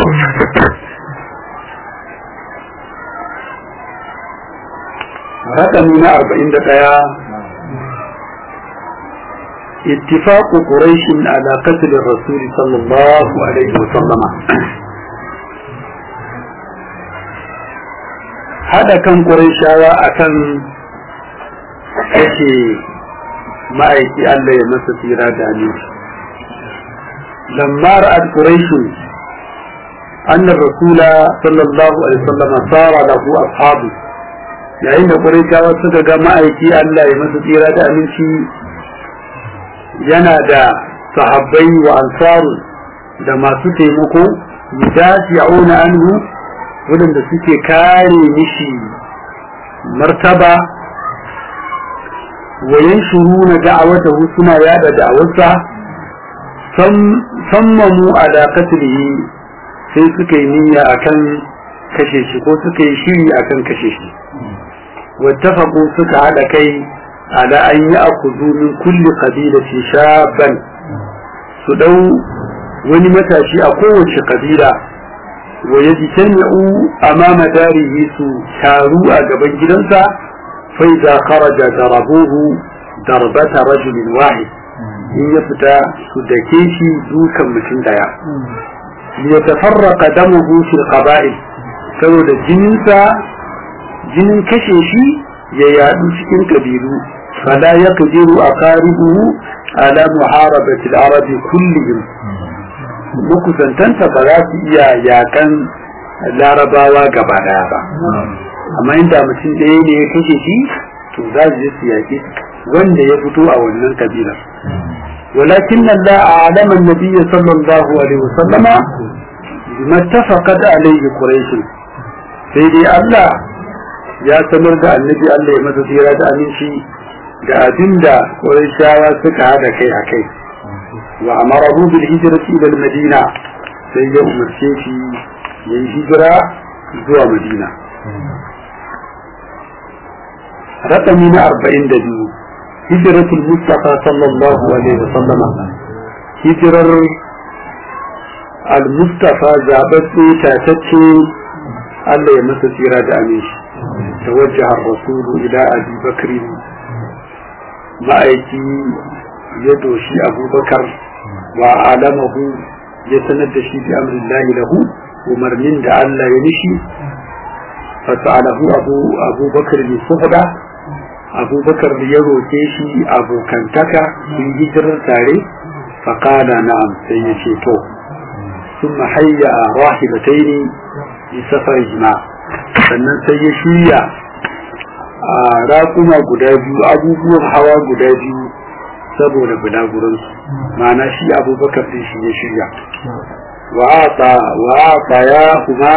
rakami na arba'in da ɗaya اتفاق قريش على قتل الرسول صلى الله عليه وسلم هذا كان قريشاوا akan kashe ma'aiki Allah ya masa tsira da aminci lamma ra'at quraish anna rasula sallallahu alaihi wasallam sara lahu ashabu yayin da quraishawa suka ga ma'aiki Allah ya masa tsira da aminci yana da sahabbai wa ansaru da masu taimako yudafi'una anhu wadanda suke kare mishi martaba wa yanshuruna da'awatahu suna yada da'awarsa sammamu ala qatlihi sai suka yi niyya akan kashe shi ko suka yi shiri akan kashe shi wattafaqu suka hada kai على أن يأخذوا من كل قبيلة شابا سدو ونمتا شيء قوة قبيلة ويجتمعوا أمام داره ساروا أقبل جلنسا فإذا خرج ضربوه ضربة رجل واحد إن يفتى سدكيشي دوكا مشن ديا ليتفرق دمه في القبائل saboda jininsa jinin kashe shi ya yadu cikin kabilu fala yaqdiru aqaribuhu ala muharabati al-arabi kullihim mukusantanta ba za su iya yakan larabawa gaba daya ba amma inda mutum ɗaya ne ya kashe shi to za su je su yaƙi wanda ya fito a wannan kabilar ولكن الله أعلم النبي صلى الله عليه وسلم بما اتفقت عليه قريش سيدي الله ya sanar da annabi Allah ya masa tsira da aminci da abin da Qurayshawa suka hada kai a kai wa amarahu bil hijrati ila madina sai ya umarce shi ya yi hijira zuwa Madina rakami na arba'in da biyu hijratul mustafa sallallahu alaihi wasallam hijirar al-mustafa zaɓaɓɓe tatacce Allah ya masa tsira da aminci توجه الرسول إلى أبي بكر ma'aiki ya doshi abubakar wa alamahu ya sanar da shi bi amrillahi lahu umarnin da Allah ya nishi fasa'alahu abu abubakar ne suhda abubakar da ya roke shi abokantaka sun hijirar tare faƙala na'am sai ya ce to sun mahayya a rahibataini bi safarihima sannan sai ya shirya a raƙuma guda biyu abubuwan hawa guda biyu saboda bulaguransu ma'ana shi abubakar din shi ya shirya wa'ata ya kuma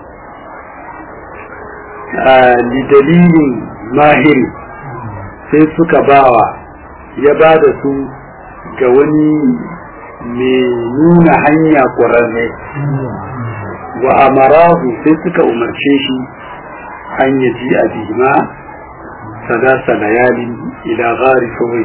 lidalilin mahiri sai suka bawa ya ba da su ga wani mai nuna hanya ƙwararre wa amarahu sai suka umarce shi an yaji a bihima sadasa layali ila gari kawai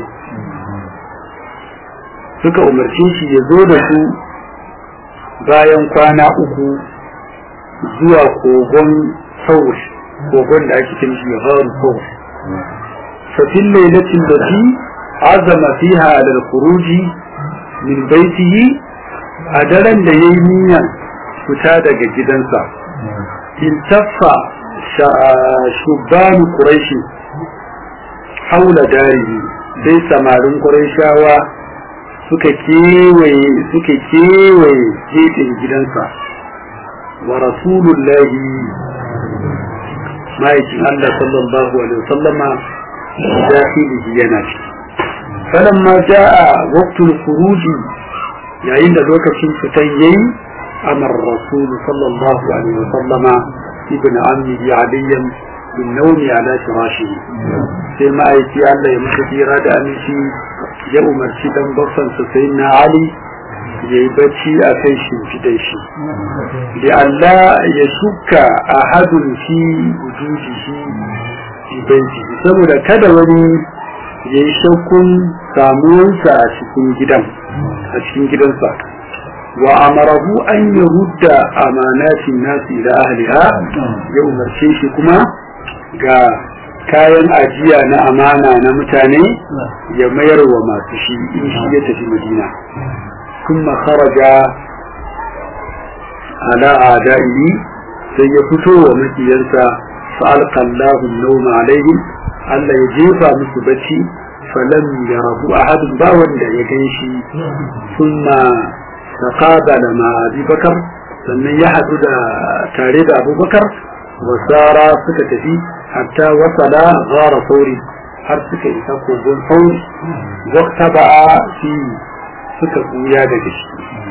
suka umarce shi ya zo da su bayan kwana uku zuwa kogon saur kogon da ake cin shi gharu saur fafin lailatin da fi azama fiha alal kuruji min baitihi a daren da ya yi niyan fita daga gidansa iltaffa shubanu quraishi haula darihi sai samarin quraishawa suka kewaye suka kewaye gefen gidansa wa rasulullahi ma'aikin Allah sallallahu alaihi wasallama dakhilihi yana ciki falamma jaa waqtul khuruji yayin da lokacin fitan yayi amar rasul sallallahu alaihi wasallama ibn ammi aliyan bin nawmi ala firashihi sai ma'aiki Allah ya mutu tsira da aminci ya umarci dan baffan sa sai na Ali ya yi bacci a kai shimfidan shi da Allah ya shuka a hadun fi wujudihi fi baitihi saboda kada wani ya yi shakkun samuwarsa a cikin gidan a cikin gidansa wa amarahu an yurda amanatin nasi ila ahliha ya umarce shi kuma ga kayan ajiya na amana na mutane ya mayar wa masu shi in shi ya tafi madina kuma kharaja ala adaihi sai ya fito wa makiyarsa fa'alqa Allahu an-nawma alaihim Allah ya jefa musu bacci falam yarahu ahadun ba wanda ya gan shi thumma taqabala ma Abi Bakar sannan ya hadu da tare da Abu Bakar wasara suka tafi hatta wasala ghara sauri har suka isa kogon sauri wakta ba fi suka buya daga shi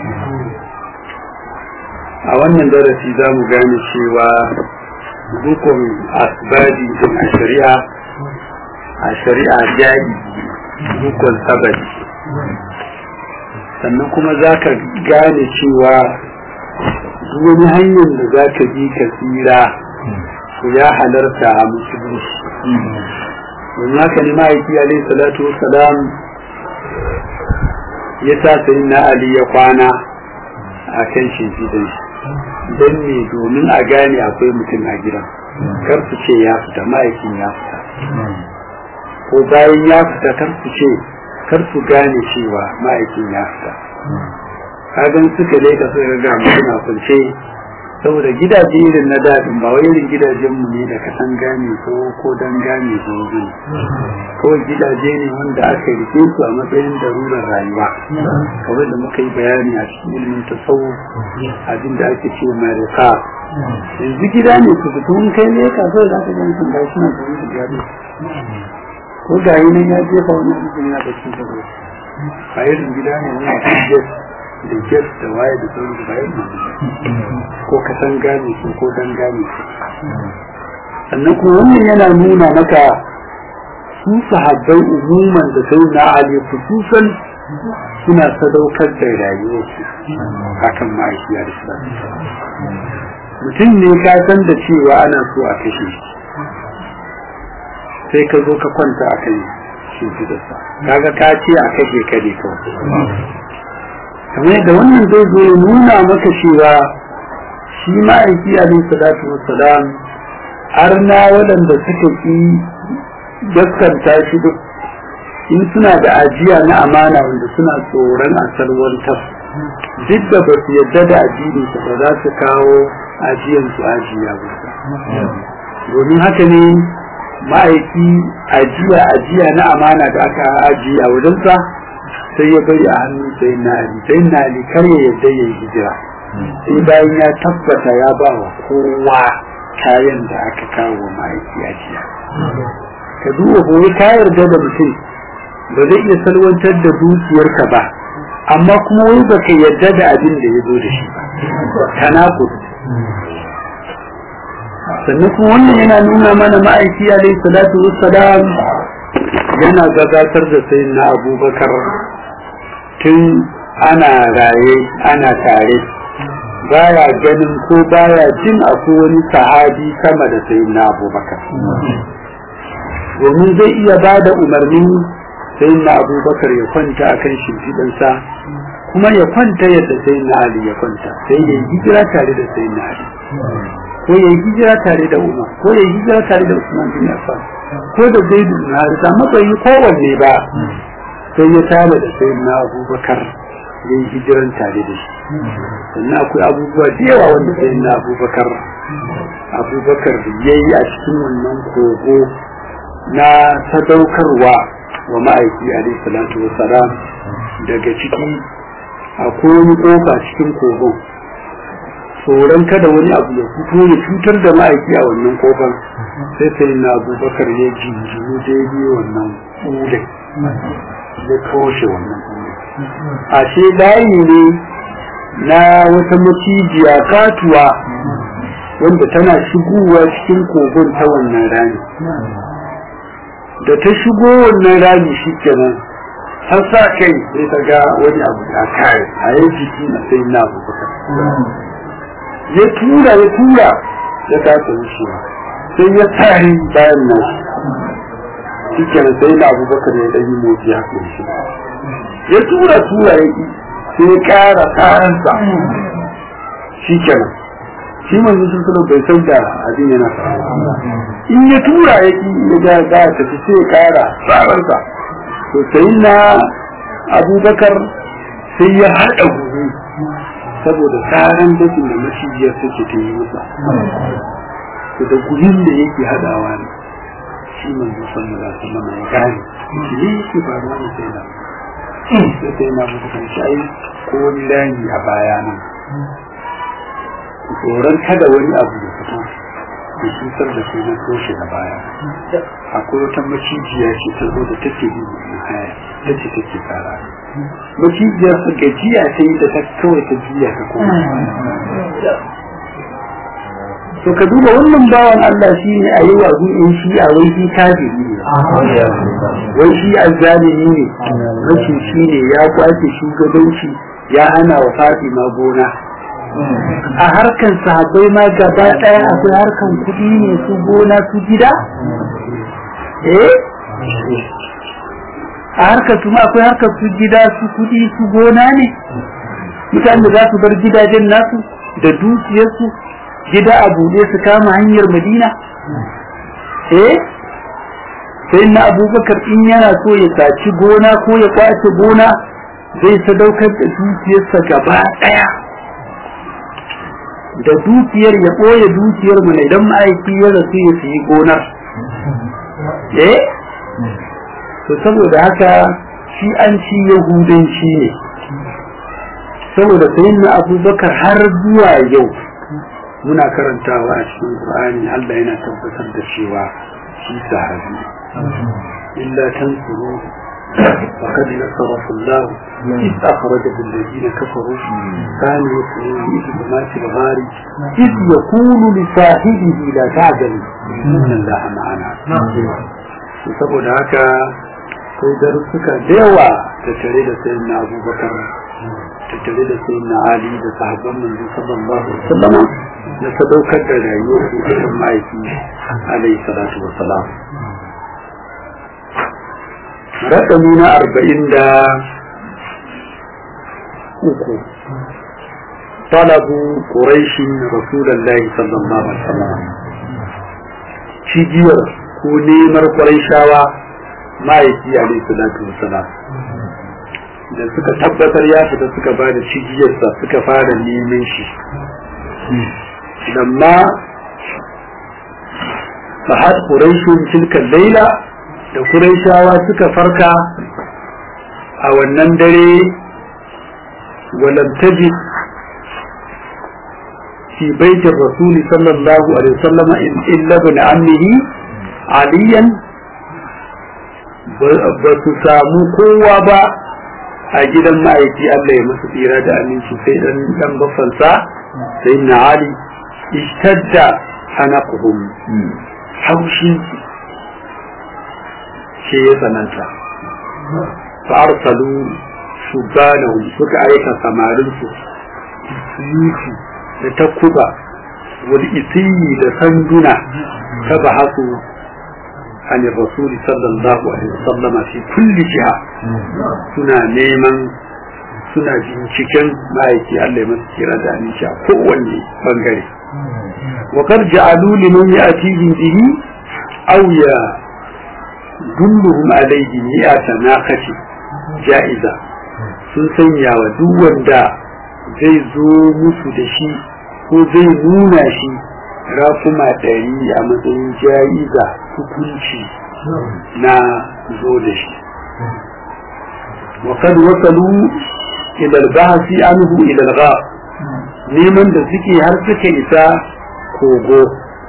a wannan darasi za mu gane cewa dukkan asibadi a shari'a a shari'a jari dukkan sabari sannan kuma za ka gane cewa wani hanyar da za ka bi ka tsira to ya halarta a musulunci domin haka ne ma'aiki alaihi salatu wasalam ya sa sai na ali ya kwana a kan shimfidan shi don ne domin a gane akwai mutum a gidan kar su ce ya fita ma'aikin ya fita ko bayan ya fita kar su ce kar su gane cewa ma'aikin ya fita kagan suka leka suka ga mutum a kunce saboda gidaje irin na daɗin ba wai irin gidajen mu ne da kasan gane ko ko dan gane ko gani kawai gidaje ne wanda aka rike su a matsayin darurar rayuwa kamar da muka yi bayani a cikin ilimin tasawu abin da ake ce mai rika yanzu gida ne su fito in kai ne ka so za ka gani sun gashi suna da wani gado ko ga yi nan ya jefa wani mutum yana da cikin gado ba irin gida ne wani a da jet da waye da sauran bayan ko ka san gane su ko dan gane su sannan kuma wannan yana nuna maka su sahabbai umuman da sai na ali khususan suna sadaukar da rayuwarsu akan ma'aikiya da su mutum ne ka san da cewa ana so a kashe shi sai ka zo ka kwanta a kan shimfidarsa kaga ka ce a kashe ka ne kawai kamar yadda wannan zai zo ya nuna maka cewa shi ma'aiki alaihi salatu wassalam arna waɗanda suka ƙi gaskanta shi duk in suna da ajiya na amana wanda suna tsoron a salwantar duk da ba su yadda da addininsa ba za su kawo ajiyansu ajiya ba domin haka ne ma'aiki ajiya ajiya na amana da aka ajiye a wajensa sai ya bari a hannun sai na ali sai na ali kar ya yadda ya yi hijira sai bayan ya tabbata ya ba wa kowa kayan da aka kawo wa ma'aiki ajiya ka duba gobe ka yarda da mutum ba zai iya salwantar da dukiyarka ba amma kuma wai ba ka yarda da abin da ya zo da shi ba tanakud sannan kuma wannan yana nuna mana ma'aiki alaihi salatu wassalam yana gabatar da sayyidina abubakar tun ana raye ana tare baya ganin ko baya jin akwai wani sahabi sama da sayyidina abubakar domin zai iya ba da umarni sayyidina abubakar ya kwanta akan shimfiɗansa kuma ya kwanta yadda sayyidina ali ya kwanta sai ya yi hijira tare da sayyidina ali ko ya yi hijira tare da umar ko ya yi hijira tare da usman bin affan ko da zaidu bin harisa matsayi kowanne ba sai ya tare da sayyidina abubakar ya yi hijiran tare da shi sannan akwai abubuwa da yawa wanda sayyidina abubakar abubakar ya yi a cikin wannan kogo na sadaukarwa wa ma'aiki alaihi salatu wa salam daga ciki akwai wani kofa cikin kogon tsoron kada wani abu ya fito ya cutar da ma'aiki a wannan kofar sai sai na abubakar ya jinjinu daidai wannan ƙure ya toshe wannan ƙure a ce layi ne na wata macijiya katuwa wanda tana shigowa cikin kogon ta wannan rami da ta shigo wannan rami shi kenan har sa kai sai ta ga wani abu ya kare a yi jiki na sai na abubakar ya tura ya tura ya kasa wucewa sai ya tari bayan nan shi kenan sai na abubakar ya ɗanyi motsi ya kai shi ya tura tura ya ƙi sai ya ƙara tsaransa shi kenan shi manzo sun sanar bai san da abin yana faruwa in ya tura ya ki ya ga ga tafi sai ya ƙara tsaransa to sai na abubakar sai ya haɗa gudu saboda tsaran dakin da macijiyar take ta yi masa to da gudun da yake haɗawa ne shi manzo sallallahu alaihi wasallam ya gane shi yake faruwa ne sai na sai sai na mutu kan shi ko wani rani a baya nan tsoron kada wani abu da fito da cutar da sai na toshe a baya akwai wata macijiya ce ta zo da take yi na haya ta ce take tsara macijiya su gajiya ta yi da ta kawai ta jiya ta kuma to ka duba wannan bawan Allah shi ne a yi wa in shi a wai shi kafiri ne wai shi azzalimi ne rashin shi ne ya kwace shugabanci ya hana wa Fatima gona a harkan sahabbai ma gaba daya akwai harkan kudi ne su gona su gida eh a harkar su ma akwai harkar su gida su kudi su gona ne mutane da za su bar gidajen nasu da dukiyarsu gida a buɗe su kama hanyar madina eh sai na abubakar in yana so ya saci gona ko ya kwace gona zai sadaukar da dukiyarsa gaba ɗaya da dukiyar ya ɓoye dukiyar mu idan ma'aiki ya rasu ya sayi gonar eh to saboda haka shi an ci yahudanci ne saboda sayin na abubakar har zuwa yau muna karantawa a cikin Qur'ani Allah yana tabbatar da cewa shi sahabi illa tansuru faqad nasarahu Allah إذ أخرجه الذين كفروا كانوا يسرون إذ بمات الغار إذ يقول لصاحبه لا تعجل إن الله معنا saboda haka kai darussuka da yawa da tare da sayin na abubakar da tare da sayin na ali da sahabban manzo sallallahu alaihi wasallam na sadaukar da rayuwar su cikin ma'aiki alaihi salatu wa salam rakami na arba'in da uku talabu quraishin rasulullahi sallallahu alaihi wasallam cigiyar ko nemar quraishawa ma'aiki alaihi salatu wa salam da suka tabbatar ya fita suka ba da cigiyarsa suka fara neman shi لما فحد قريش تلك الليلة da Qurayshawa suka farka a wannan dare walam tajid fi baitin rasuli sallallahu alaihi wasallam illa bin ammihi aliyan ba su samu kowa ba a gidan ma'aiki Allah ya masu tsira da aminci sai dan dan bafansa sai na ali ishtadda hanaquhum haushin ce ya tsananta fa arsalu shubanahum suka aika samarin su yusu da takuba wal isiyi da sanduna ta bahasu عن الرسول صلى الله عليه وسلم في كل جهة سنا نيمان suna binciken ma'aiki Allah ya masu kira da aminci a kowanne bangare wa kar ja'alu liman ya'tihi bihi aw ya dulluhum alayhi mi'ata naqati ja'iza sun sanya wa duk wanda zai zo musu da shi ko zai nuna shi rafuma ɗari a matsayin ja'iza hukunci na zo da shi وقد وصلوا إلى البحث عنه إلى الغار neman da suke har suka isa kogo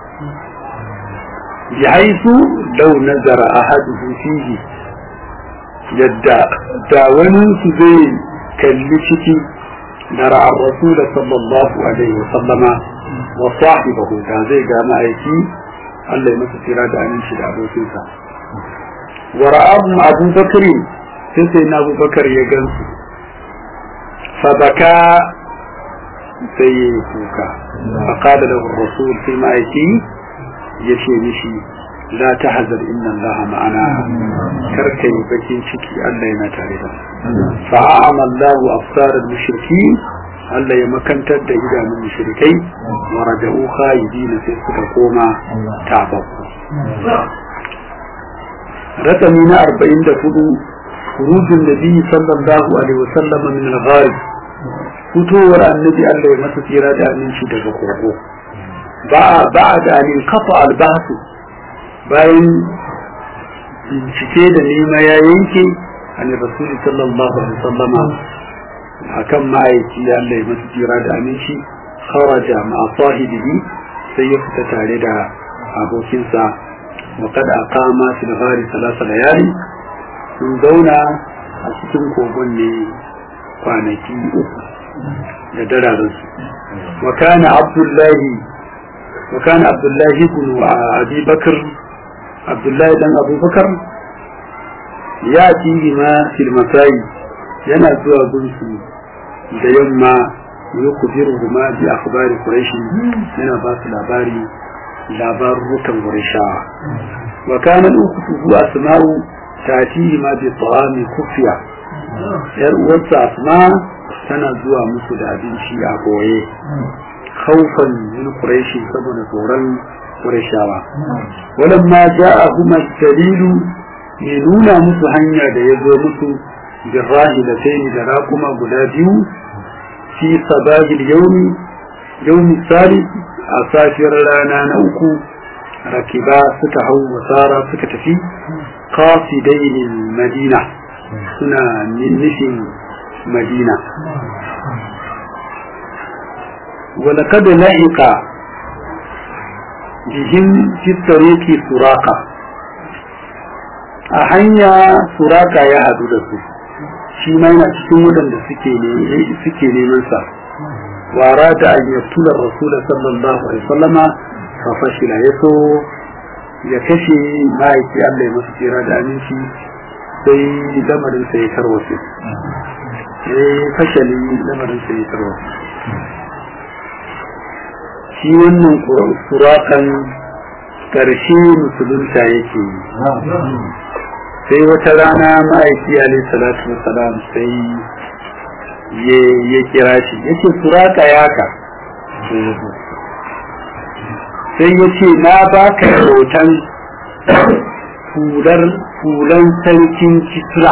bihaisu lau nazara ahaduhu fihi yadda da wani su zai kalli ciki na ra'ar rasul sallallahu alaihi wa sallama wa sahibahu da zai ga ma'aiki Allah ya masa tira da aminci da abokinsa wa ra'ahu abu bakri sai sai na abu bakar ya gansu fabaka sai ya yi kuka faƙada da rasul sai ma'aiki ya ce mishi la tahzar inna allaha ma'ana kar kai bakin ciki Allah yana tare da fa'ama Allahu afsar al-mushrikin Allah ya makantar da idanun mushrikai wa raja'u khaybin sai suka koma tababbu رقم 44 خروج النبي صلى الله عليه وسلم من الغار فتور النبي الله يمسى تيرا da aminci daga kogo ba da an kafa albasu bayan bincike da nema ya yanke an rasuli sallallahu alaihi wasallam akan ma'aiki Allah ya masa tira da aminci kharaja ma'a sahibihi sai ya fita tare da abokinsa وقد أقام في الغار ثلاث ليالي sun zauna a cikin kogon ne kwanaki uku da dararinsu wa kana abdullahi wa kana abdullahi ibn abi bakr abdullahi dan abubakar ya ci ma fil masai yana zuwa gunsu da yamma ya kubiru ma bi akhbari quraish yana ba su labari labarukan qurayshawa wa kana ukhtuhu asma'u tatihi ma bi ta'ami kufiya yar uwarsa asma tana zuwa musu da abinci a boye khawfan min quraish saboda tsoron qurayshawa walamma ja'ahuma dalilu ne nuna musu hanya da ya zo musu da rahilatain da raƙuma guda biyu fi sabahil yawmi yawmi salis a safiyar rana na uku rakiba suka hau wasara suka tafi qasidain madina suna nufin madina ولقد لحق بهم في الطريق سراقة a hanya suraka ya hadu da su shi ma yana cikin waɗanda suke neman sa wara da an yaftula rasul sallallahu alaihi wasallama fa fashila ya so ya kashe ma'aiki Allah ya masa tsira da aminci sai lamarin sa ya tarwace eh fashali lamarin sa ya tarwace shi wannan surakan karshe musulunta yake sai wata rana ma'aiki alaihi salatu wasalam sai ya kira shi ya ce suraka yaka sai ya ce na baka hoton hulan sarkin kisra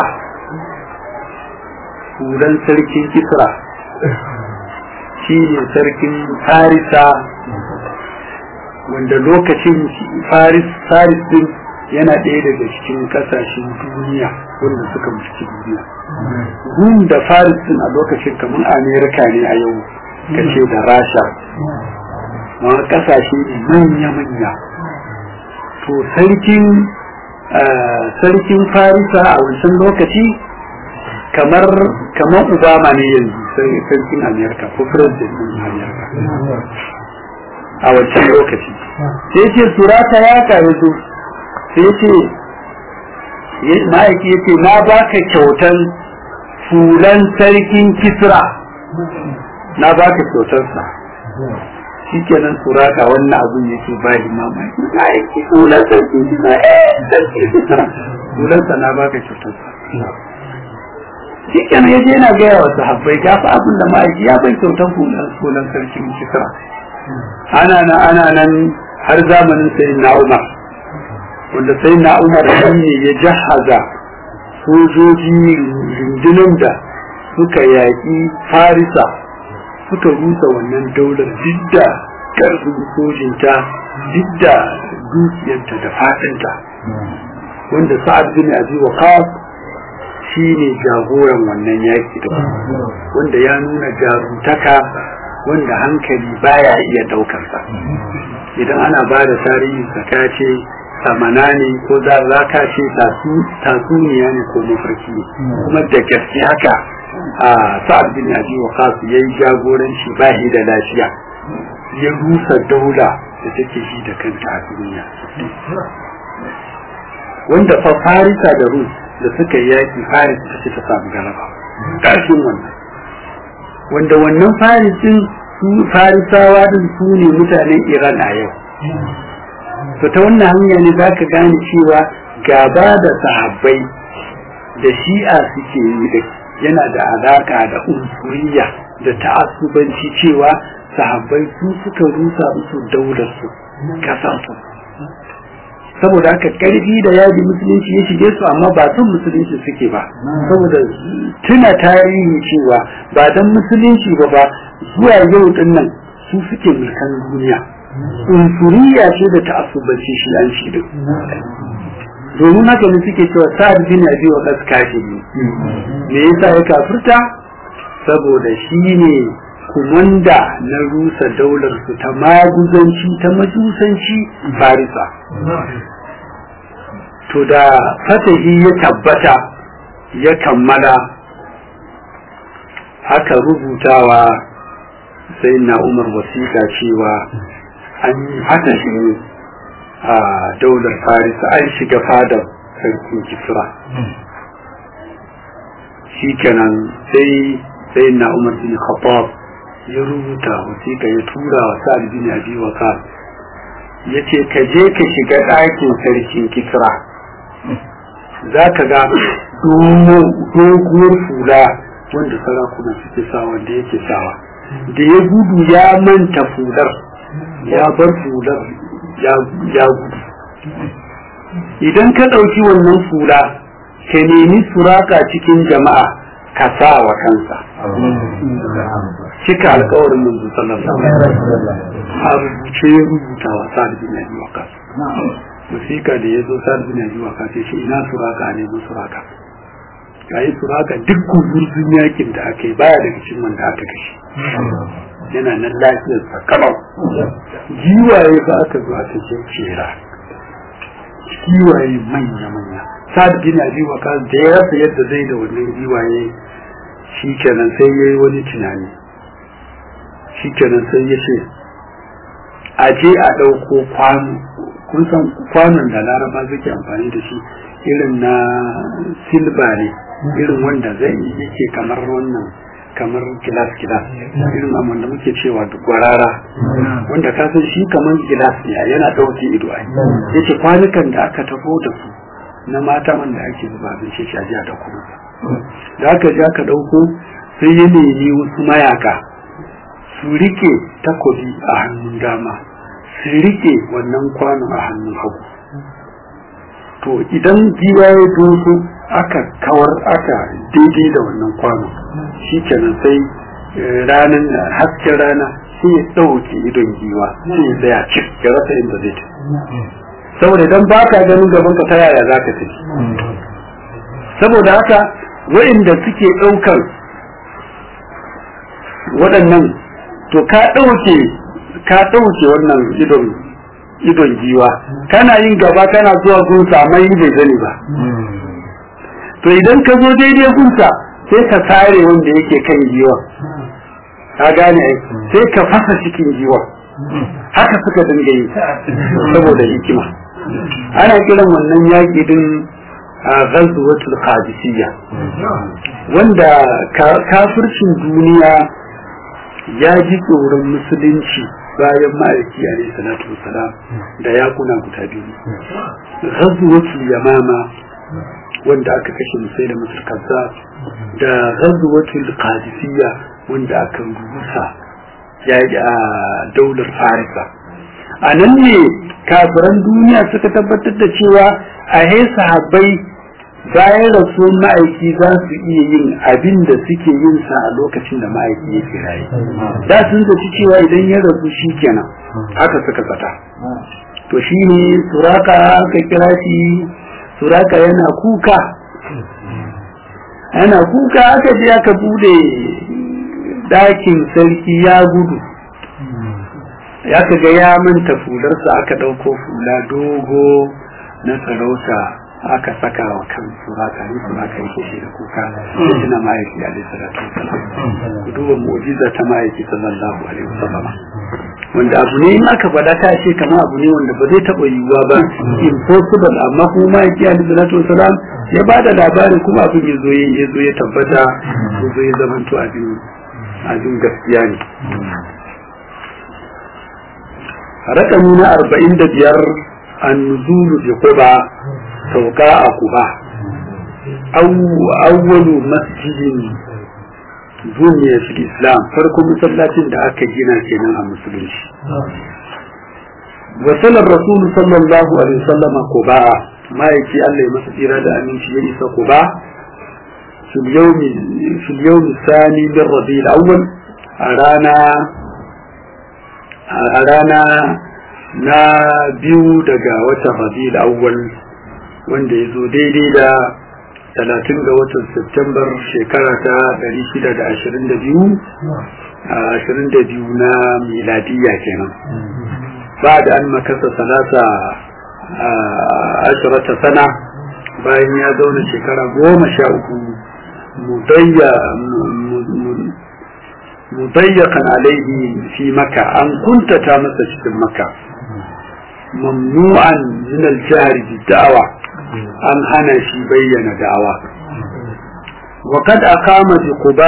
hulan sarkin kisra shi ne sarkin farisa wanda lokacin faris faris din yana ɗaya daga cikin ƙasashen duniya wanda suka mulki duniya rum da faris din a lokacin kamar amerika ne a yau kace da rasha ma ƙasashe ne manya-manya to sarkin sarkin farisa a wancan lokaci kamar kamar obama ne yanzu sarkin amerika ko president din amerika a wancan lokaci sai ce surata ya kawo su sai ce ma'aiki ya ce na baka kyautan fulan sarkin kisra na baka kyautarsa shi kenan surata wannan abin yake ba shi mamaki ma'aiki fulan sarkin kisra eh sarkin kisra fulansa na baka kyautarsa shi kenan ya je yana gaya wa sahabbai ga fa abin da ma'aiki ya bai kyautan fulan sarkin kisra ana nan ana nan har zamanin sai na umar wanda sai na umar shi ne ya jahaza sojoji rundunan da suka yaƙi farisa suka rusa wannan daular duk da ƙarfin sojinta duk da dukiyarta da fatinta wanda sa'ad bin abi waqas shi ne jagoran wannan yaƙi da wanda ya nuna jaruntaka wanda hankali baya iya daukarsa idan ana ba da tarihin ka ce samana ne ko za za ka ce tasuniya ne ko mafarki ne kuma da gaske haka a sa'ad bin abi waqas yayi jagoranci ba shi da lafiya ya rusa daula da take shi da kanta a duniya wanda fa farisa da rus da suka yi yaki faris ta ce ta samu galaba ƙarshen wannan wanda wannan farisin su farisawa din su ne mutanen iran a yau to ta wannan hanya ne za ka gane cewa gaba da sahabbai da shi'a suke yi da yana da alaka da unsuriya da ta'assubanci cewa sahabbai su suka rusa musu daular su kasar su saboda haka karfi da yaji musulunci ya shige su amma ba son musulunci suke ba saboda tuna tarihi cewa ba dan musulunci ba ba zuwa yau din nan su suke mulkan duniya unsuriya ce da ta'assubanci shi an shi din domin haka ne suke cewa sa'ad bin abi wa kaskashi ne me yasa ya kafirta saboda shi ne kumanda na rusa daular su ta maguzanci ta majusanci farisa to da fatahi ya tabbata ya kammala aka rubutawa sai na umar wasiƙa cewa an yi fatahi a daular farisa an shiga fadar sarkin kisra shi kenan sai sai na umar bin khattab ya rubuta wasiƙa ya tura wa sa'ad bin abi waqas ya ce ka je ka shiga ɗakin sarkin kisra za ka ga doguwar fula wanda sarakuna suke sa wanda yake sawa da ya gudu ya manta fular ya bar fular ya gudu idan ka ɗauki wannan fula ka nemi suraka cikin jama'a ka sa wa kansa cika alkawarin manzo sallallahu alaihi wasallam a rubuce ya rubuta wa sa'ad bin abi waqas musika da ya zo sa'ad bin abi waqas ya ce ina suraka ne mun suraka yayi suraka duk gurbin yakin da aka yi baya daga cikin wanda aka kashe yana nan lafiyar sa kalau giwaye ba aka zo aka ce cera giwaye manya manya sa'ad bin abi waqas da ya rasa yadda zai da wannan giwaye shi kenan sai yayi wani tunani shi kenan sai ya ce a je a ɗauko kwano kun san kwanon da laraba suke amfani da shi irin na silba ne irin wanda zai yake kamar wannan kamar gilas gilas irin amman da muke cewa gwarara wanda ka san shi kamar gilas ne yana ɗauke ido ai yace kwanukan da aka tafo da su na mata wanda ake zuba abinci shi a ji a ɗauko da aka je aka ɗauko sai ya nemi wasu mayaka su rike takobi a hannun dama su rike wannan kwanon a hannun hagu to idan giwa ya doso aka kawar aka daidai da wannan kwanon shi kenan sai ranar hasken rana sai ya ɗauke idon giwa sai ya tsaya cik ya rasa inda zai tafi saboda idan ba ka ganin gaban ka ta yaya za ka tafi saboda haka wa'inda suke ɗaukar waɗannan to ka ɗauke ka ɗauke wannan idon idon giwa kana yin gaba kana zuwa gunsa amma yi bai zani ba to idan ka zo daidai gunsa sai ka sare wanda yake kan giwa ka gane sai ka fasa cikin giwa haka suka dinga yi saboda hikima ana kiran wannan yaƙi din ghazwatul qadisiyya wanda kafircin duniya ya ji tsoron musulunci bayan ma'aiki alaihi salatu wasalam da yakuna guda biyu ghazwatul yamama wanda aka kashe musai da masar kaza da ghazwatul qadisiyya wanda aka rusa ya a daular farisa a nan ne kafiran duniya suka tabbatar da cewa a sahabbai bayan rasuwar ma'aiki za su iya yin abin da suke yin sa a lokacin da ma'aiki ya fi raye da sun zaci cewa idan ya rasu shi kenan haka suka zata to shi ne suraka aka kira shi suraka yana kuka yana kuka aka je aka bude dakin sarki ya gudu ya ga ya manta fularsa aka ɗauko fula dogo na sarauta aka saka wa kan suraka ne suraka yake shi da kuka shi na ma'aiki alaihi salatu wasalam ku duba mu'jiza ta ma'aiki sallallahu alaihi wasallam wanda abu ne in aka faɗa ta ce kamar abu ne wanda ba zai taɓa yiwuwa ba impossible amma kuma ma'aiki alaihi salatu wasalam ya ba da labarin kuma abin ya zo ya zo ya tabbata ya zo ya zamanto abin abin gaskiya ne rakami na arba'in da biyar النزول بقبى سوقاء قبى أو أول مسجد بني في الإسلام فرق مسلات da aka gina kenan a musulunci وصل الرسول صلى الله عليه وسلم قباء ما يكي الله يمسك إرادة أمين في يئس قباء في اليوم في اليوم الثاني من ربيع الأول أرانا أرانا na biyu daga watan rabi'ul awwal wanda ya zo daidai da talatin ga watan september shekara ta 622 ashirin da biyu na miladiyya kenan ba da an makasa salasa ashirata sana bayan ya zauna shekara goma sha uku mudayyakan alaihi fi maka an kuntata masa cikin maka mamnu'an min al-jahr bi da'wa an hana shi bayyana da'awa wa kad aqama bi quba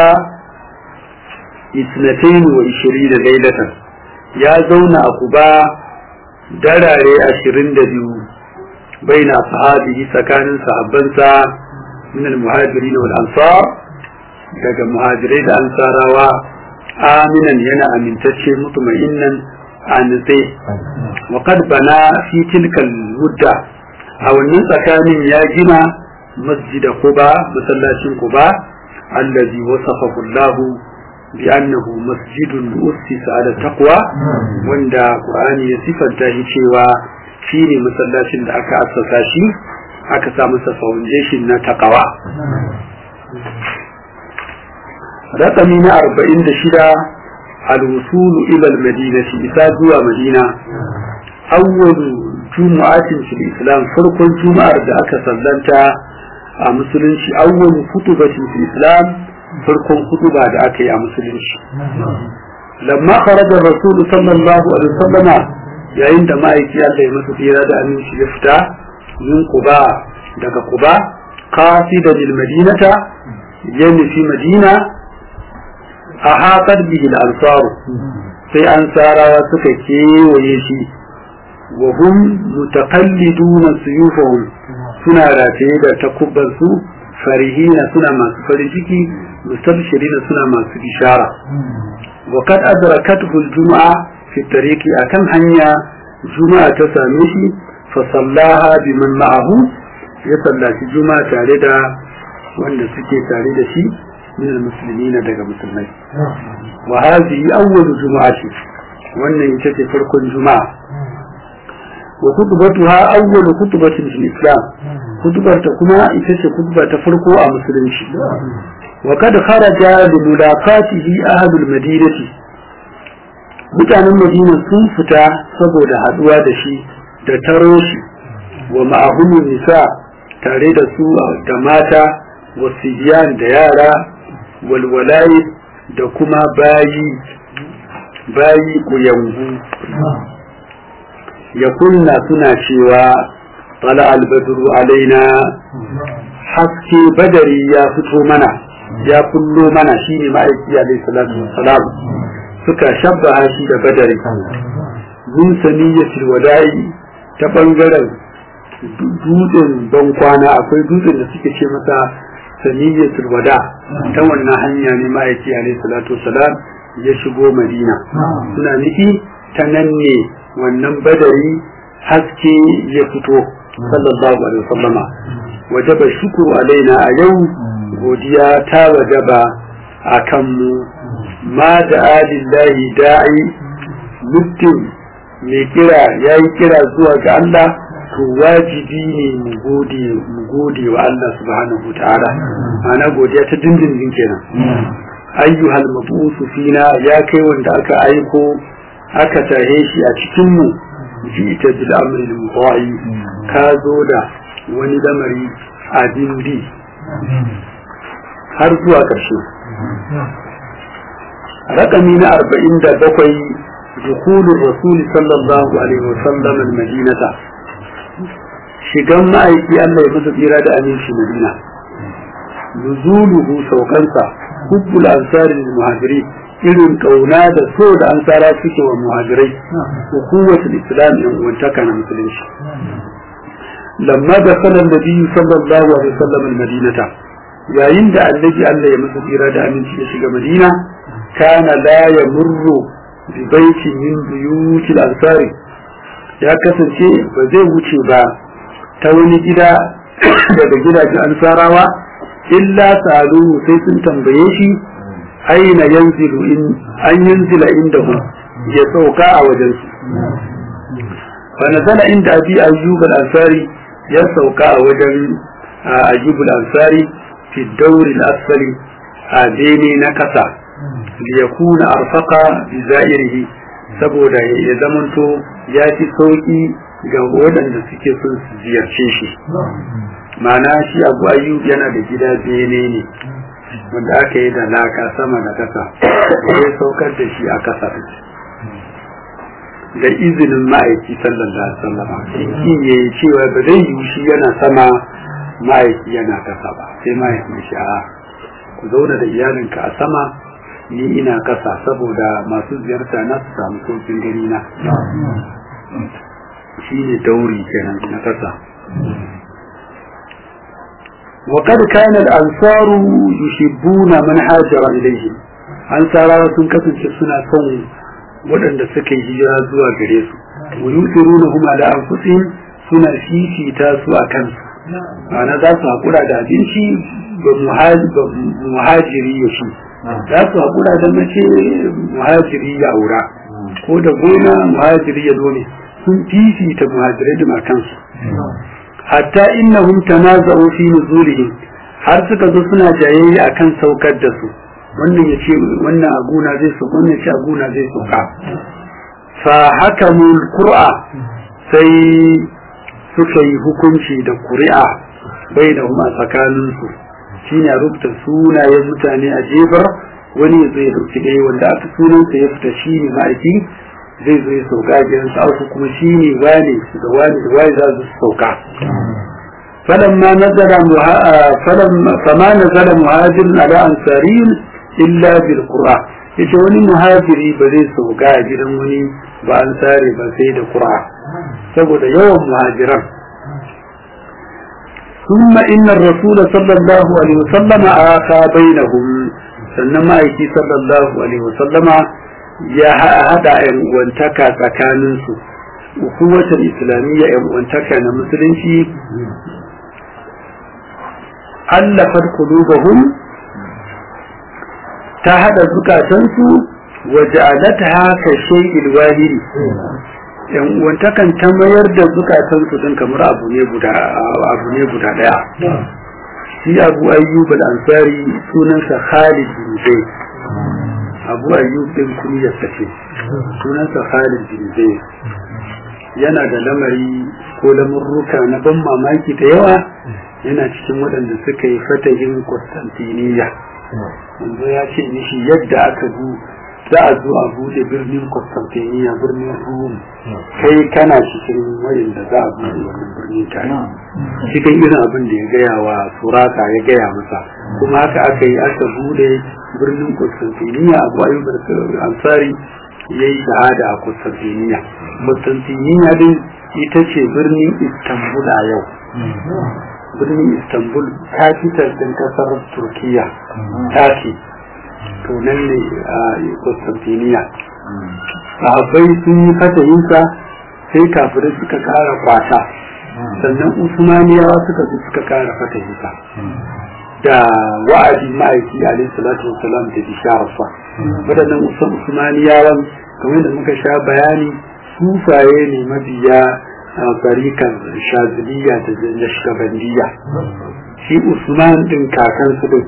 22 laylatan ya zauna a quba darare 22 baina sahabihi tsakanin sahabbansa min al-muhajirin wal ansar daga muhajirai da ansarawa aminan yana amintacce mutuma'innan a nutse wa kad bana fi tilkal mudda a wannan tsakanin ya gina masjida kuba masallacin kuba allazi wasafahu Allah bi annahu masjidun ussisa ala taqwa wanda Qur'ani ya sifanta shi cewa shine masallacin da aka assasa shi aka sa masa foundation na taqwa رقمي na arba'in da shida الوصول إلى المدينة إساءة مدينة أول جمعة في الإسلام فرق جمعة ذاك سلمت مسلم أول خطبة في الإسلام فرق خطبة ذاك يا مسلم لما خرج الرسول صلى الله عليه وسلم يا عندما يكي الله يمسك إرادة أن يفتح من قباء دك قباء قاصدا للمدينة يعني في مدينة أحاطت به الأنصار sai an tsarawa suka kewaye shi wa hum mutaqalliduna suyufahum suna rataye da takubban su farihina suna masu farin ciki mustabshirina suna masu bishara wa kad adrakathu al-jum'a fi tariqi akan hanya juma'a ta same shi fa sallaha biman ma'ahu ya sallaci juma'a tare da wanda suke tare da shi من المسلمين daga musulmai wa hadhihi awwal jumu'ati wannan ita ce farkon juma'a wa khutbatuha awwal khutbatin fil islam khutbar ta kuma ita ce khutba ta farko a musulunci wa kad kharaja li mulaqatihi ahlul madinati mutanen madina sun fita saboda haduwa da shi da taro shi wa ma'ahum nisa tare da su da mata wasiyan da yara walwalaye da kuma bayi bayi kuyangu ya kunna suna cewa tala albadru alaina haske badari ya fito mana ya kullo mana shine ma'aiki alaihi salatu wassalam suka shabba shi da badari mun saniyatul wada'i ta bangaren dutsen bankwana akwai dutsen da suke ce masa saniyyatul wada ta wannan hanya ne ma'aiki alaihi salatu wasalam ya shigo madina suna nufi ta nan ne wannan badari haske ya fito sallallahu alaihi wasallama wajaba shukuru alaina a yau godiya ta wajaba a kanmu ma da alillahi da'i mutum mai kira ya yi kira zuwa ga Allah to wajibi ne mu gode mu gode wa Allah subhanahu ta'ala ana godiya ta dindindin kenan ayyuhal mabusu fina ya kai wanda aka aiko aka tahe shi a cikin mu ji'ta bil amri al mutai ka zo da wani lamari abin bi har zuwa ƙarshe rakami na arba'in da bakwai دخول الرسول صلى الله عليه وسلم المدينة shigan ma'aiki Allah ya masa tsira da aminci Madina nuzuluhu saukansa hubbul ansari lil muhajiri irin kauna da so da ansara suke wa muhajirai hukumatul islam yan uwantaka na musulunci lamma da sanar da biyu sallallahu alaihi wasallam al-madinata yayin da annabi Allah ya masa tsira da aminci ya shiga madina kana la yamurru bi baiti min buyutil ansari ya kasance ba zai wuce ba ta wani gida daga gidajen ansarawa illa salu sai sun tambaye shi aina yanzilu in an yanzila indahu ya sauka a wajen su fa nazala inda abi ayyub al-ansari ya sauka a wajen ayyub al-ansari fi dawr al-asfali a bene na kasa liyakuna arfaqa bi za'irihi saboda ya zamanto ya fi sauki ga waɗanda suke son su ziyarce shi ma'ana shi abu ayyub yana da gida bene ne wanda aka yi da laka sama da kasa ya saukar da shi a kasa da izinin ma'aiki sallallahu alaihi wasallam shi ya yi cewa ba zai yi shi yana sama ma'aiki yana kasa ba sai ma'aiki shi a ku zauna da iyalinka a sama ni ina kasa saboda masu ziyarta na su samu saukin gani na shi ne dauri kenan na kasa وقد كان الأنصار يحبون من هاجر إليهم أنصار sun kasance suna son waɗanda suka yi hijira zuwa gare su wa yusirunahum ala anfusihim suna fifita su a kansu ma'ana za su haƙura da abinci ga muhajiri ya shi za su haƙura da mace muhajiri ya aura ko da gona muhajiri ya dole sun fifita muhajirai da makansu hatta innahum tanaza'u fi nuzulihim har suka zo suna jayayya akan saukar da su wannan ya ce wannan aguna zai sauka wannan ya ce aguna zai sauka fa hakamul qur'a sai suka yi hukunci da ƙuri'a bai da a tsakaninsu shine rubuta sunayen mutane a jefar wani ya zai dauki ɗaya wanda aka sunansa ya fita shi ne ma'aiki zai zo ya sauka a gidansa auku kuma shi ne wane da wane da wane za su sauka فلما نزل مها... فلما فما نزل مهاجر على أنصاري إلا بالقرآن yace wani muhajiri ba zai sauka a gidan wani ba an sare ba sai da ƙura saboda yawan muhajiran ثم إن الرسول صلى الله عليه وسلم آخى بينهم sannan ma'aiki sallallahu alaihi wasallama ya haɗa ‘yan uwantaka tsakaninsu hukumatar islamiyya ‘yan uwantaka na musulunci allafar kulubahum ta haɗa zukatansu waje alata haka shai'il wahiri ‘yan uwantakan ta mayar da zukatansu don kamar abu ne guda ɗaya shi abu ayyub al-ansari sunansa khalid bin zayd abu ayyub din kunyarsa ce sunansa khalid bin zayd yana da lamari ko lamurruka na ban mamaki da yawa yana cikin waɗanda suka yi fatahin Constantiniya yanzu ya ce mishi yadda aka bu za a zo a bude birnin Constantiniya birnin Rum kai kana cikin wayanda za a bude wannan birnin tare cikin irin abin da ya gaya wa surata ya gaya masa kuma haka aka yi aka bude birnin Constantiniya abu ayyub ansari ya yi shahada a Constantiniya Constantiniya din ita ce birnin Istanbul a yau birnin Istanbul capital din kasar Turkiya Turkey to nan ne a Constantiniya sahabbai sun yi fatayinsa sai kafirai suka kara kwata sannan Usmaniyawa suka fi suka kara fatayinsa da wa'adi ma'aiki alaihi salatu wasalam da bishararsa waɗannan Usmaniyawan kamar da muka sha bayani sufaye ne mabiya barikan shaziliya da nashkabandiya shi Usman din kakansu din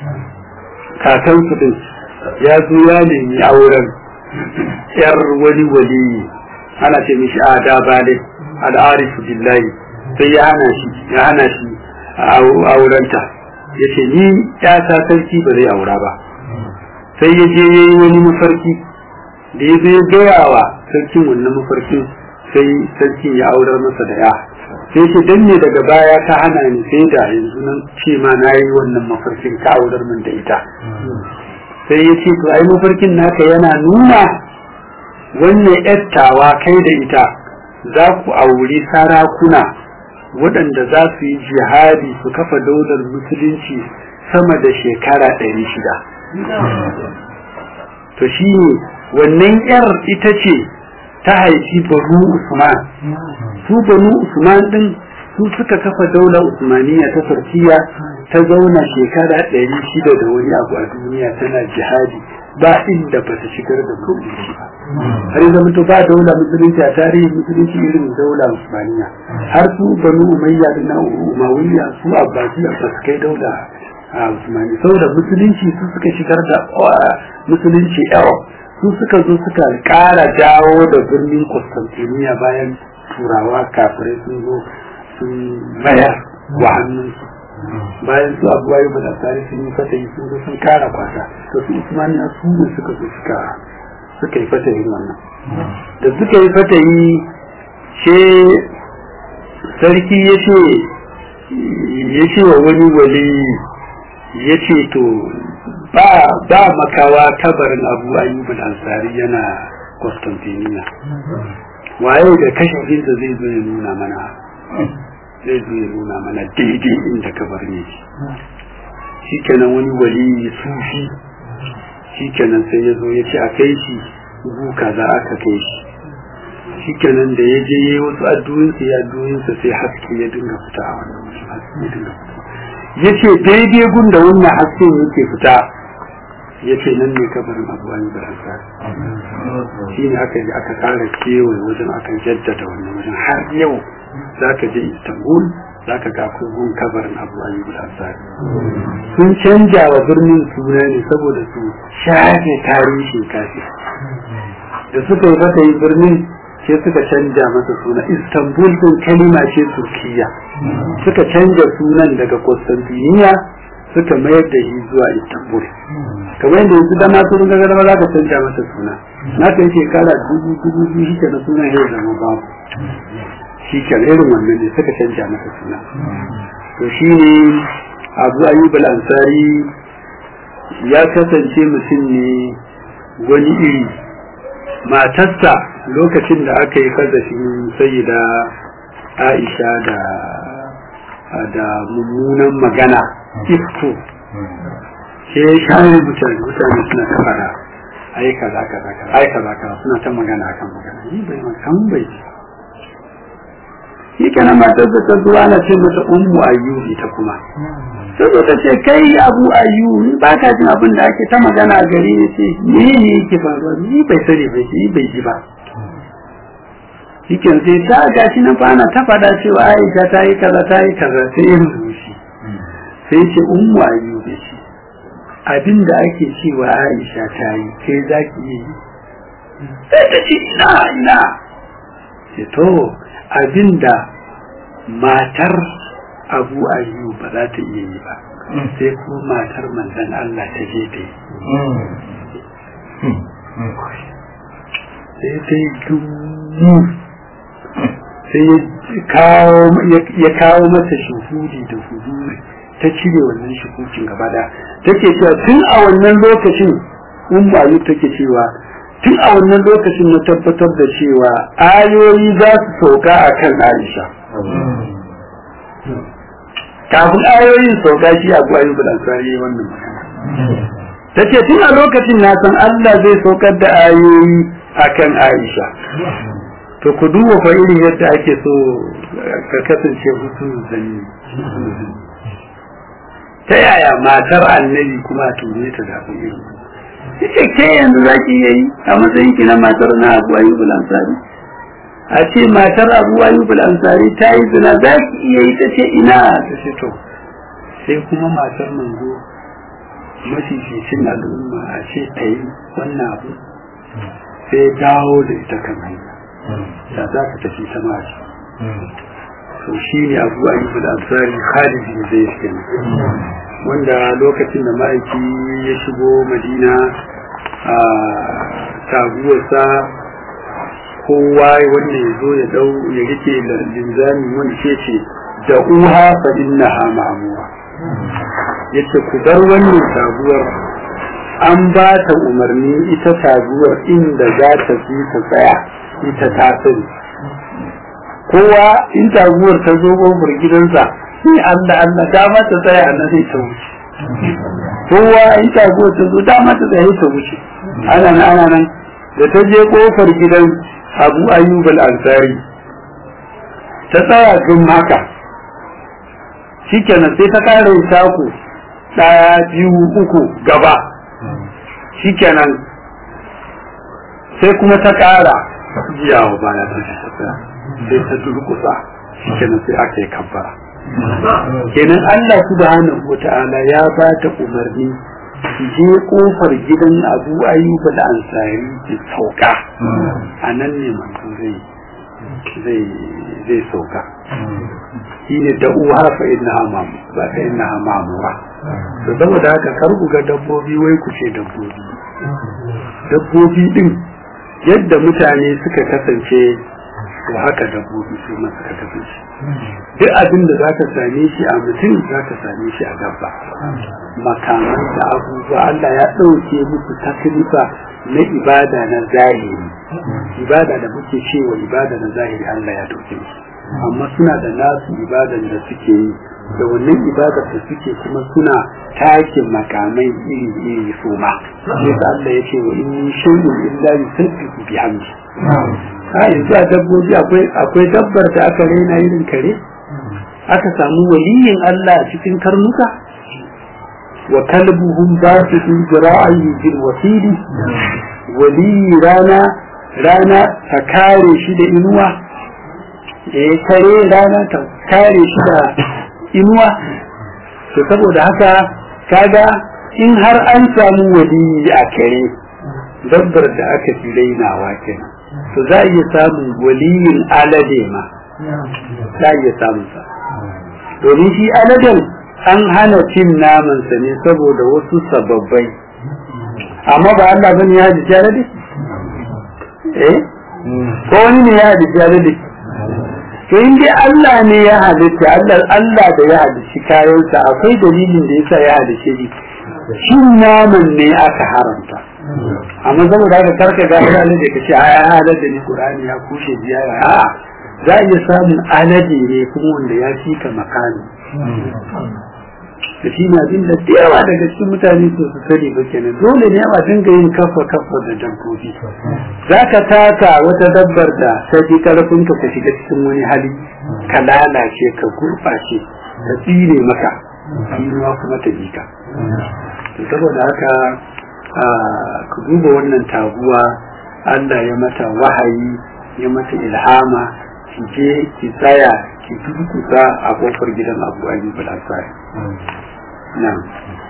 kakansu din ya zo ya nemi auren yar wani waliyi ana ce mishi ada bale al'arifu billahi sai ya hana shi ya hana shi aurenta ya ce ni ya ta sarki ba zai aura ba sai ya je ya yi wani mafarki da ya zo ya gaya wa sarkin wannan mafarkin sai sarkin ya aurar masa da ya sai ce dan ne daga baya ta hana ni sai da yanzu nan ce ma na yi wannan mafarkin ka aurar min da ita sai ya ce to ai mafarkin naka yana nuna wannan yattawa kai da ita za ku auri sarakuna waɗanda za su yi jihadi su kafa daular musulunci sama da shekara ɗari shida to shi ne wannan yar ita ce ta haifi banu usman su banu usman din su suka kafa daular usmaniya ta turkiya ta zauna shekara ɗari shida da wani abu a duniya tana jihadi ba inda ba ta shigar da musulunci ba har yanzu mutu ba daula musulunci a tarihin musulunci irin daula usmaniya har su banu umayya da na umayya su abbasiya ba su kai daula a usmani saboda musulunci su suka shigar da musulunci yawa su suka zo suka kara dawo da birnin Constantinople bayan turawa kafirai sun zo sun mayar wa hannunsu bayan su abuwa yi bada tare sun yi fata yi sun zo sun kara kwata to su usmaniya su ne suka zo suka suka yi fata yin wannan da suka yi fata yi ce sarki ya ce ya ce wa wani wali ya ce to ba ba makawa kabarin abu ayyub al-ansari yana Constantinople waye da kashin zai zo ya nuna mana zai zo ya nuna mana daidai inda kabarin yake shi kenan wani wali sufi shi kenan sai ya zo ya ce a kai shi buka za aka kai shi shi kenan da ya je yayi wasu addu'insa ya addu'insa sai haske ya dinga fita a wannan wasu haske ya dinga fita ya ce daidai gun da wannan hasken yake fita ya ce nan ne kabarin abu wani baransa shi ne aka yi aka kara kewaye wajen aka jaddada wannan wajen har yau za ka je istanbul za ka ga kogon kabarin abu ayyub al-ansari sun canja wa birnin suna ne saboda su shafe tarihin kafi da suka yi fata yi birnin sai suka canja masa suna istanbul din kalima ce turkiya suka canja sunan daga constantiniya suka mayar da shi zuwa istanbul kamar yadda yanzu da masu runga gaba za ka canja masa suna na kai shekara dubu dubu biyu shi na sunan yau zama babu shi ke irin wannan ne suka canja masa suna to shi ne abu ayyub al-ansari ya kasance mutum ne wani iri matarsa lokacin da aka yi kazafin sayyida aisha da da mummunan magana ifko sai ya share mutane mutane suna ta fara ai kaza kaza kaza ai kaza kaza suna ta magana kan magana ni bai kan bai shi kenan matar da ta zuwa na ce mata ummu ayyubi ta kuma sai ta ce kai abu ayyubi ba ka jin abin da ake ta magana a gari ne ce me ne yake faruwa ni bai sani bai shi bai ji ba shi kenan sai ta gashi nan fa ana ta faɗa cewa aisha ta yi kaza ta yi kaza sai ya rubuci sai ce ummu ayyubi ce abin da ake cewa aisha ta yi kai za ki yi sai ta ce ina ina ce to abinda matar abu ayyu ba za ta iya yi ba sai kuma matar manzan Allah ta je ta yi sai ta yi dumu sai ya kawo mata shuhudi da huduri ta cire wannan shuhukin gaba da take cewa tun a wannan lokacin umma take cewa tun a wannan lokacin na tabbatar da cewa ayoyi za su sauka a kan Aisha. Kafin ayoyin sauka shi abu ayyubu da ansari wannan magana. Ta ce tun a lokacin na san Allah zai saukar da ayoyi a kan Aisha. To ku duba fa irin yadda ake so ka kasance hutu zanni. Ta yaya matar annabi kuma tune ta da irin yace ke yanzu za ki yi a matsayin ki na matar na Abu Ayyub al-Ansari a ce matar Abu Ayyub al-Ansari ta yi zina za ki iya yi ta ce ina ta ce to sai kuma matar manzo mafificin al'umma a ce ta yi wannan abu sai dawo da ita kan hanya da za ka tafi ta mace to shi ne Abu Ayyub al-Ansari Khalid bin Zayd kenan wanda lokacin da ma'aiki ya shigo madina a taguwarsa kowa wanda ya zo ya dau ya rike linzami wanda ce ce da uha fa innaha ma'muwa yace ku bar wannan taguwar an ba ta umarni ita taguwar inda za ta fi ta tsaya ita ta sani kowa in taguwar ta zo kofar gidansa sai Allah Allah dama ta tsaya a nan sai ta wuce kowa in taguwar ta zo dama ta tsaya ta wuce ana nan ana nan da ta je kofar gidan Abu Ayyub al-Ansari ta tsaya tun haka shikenan sai ta kare taku daya biyu uku gaba shikenan sai kuma ta kara jiyawa baya ta sai ta durkusa shikenan sai aka yi kabbara kenan Allah subhanahu wata'ala ya ba ta umarni ki je kofar gidan Abu Ayyub al-Ansari ki sauka anan ne manzo zai zai zai sauka shine da uwa fa inna amam ba fa inna amamura to saboda haka kar ku ga dabbobi wai ku ce dabbobi dabbobi din yadda mutane suka kasance to haka dabbobi su ma suka kasance duk abin da za ka same shi a mutum za ka same shi a dabba makaman da abubuwa Allah ya ɗauke musu taklifa na ibada na zahiri ibada da muke cewa ibada na zahiri Allah ya ɗauke musu amma suna da nasu ibadan da suke yi da wannan ibadar da suke kuma suna takin makamai iri iri su ma sai Allah ya ce wa in shay'un illa yusabbihu bihamdi a yanzu a dabbobi akwai akwai dabbar da aka raina irin kare aka samu waliyin Allah a cikin karnuka wa kalbuhum basitu zira'i bil wasili wali rana rana ta kare shi da inuwa eh kare rana ta kare shi da inuwa to saboda haka kaga in har an samu waliyi a kare dabbar da aka fi rainawa kenan to za a iya samun waliyin alade ma za a iya samun sa domin shi aladen an hana cin namansa ne saboda wasu sababbai amma ba Allah bane ya haji alade eh ko wani ne ya haji alade to in dai Allah ne ya halitta Allah Allah da ya halitta kayansa akwai dalilin da yasa ya halitta shi shin naman ne aka haramta amma saboda haka karka ga alade da kace ai alade ne Qur'ani ya kushe ziyara a za a iya samun alade ne kuma wanda ya fi ka makani da shi na jin da yawa daga cikin mutane su su sani ba kenan dole ne a dinga yin kafa kafa da dabbobi za ka taka wata dabbar da ta ji karfin ka ka shiga cikin wani hali ka lalace ka gurɓace ka tsire maka tsinuwa kuma ta ji ka saboda haka ku duba wannan taguwa Allah ya mata wahayi ya mata ilhama ki je ki tsaya ki durkusa a kofar gidan Abu Ayyub al-Ansari na'am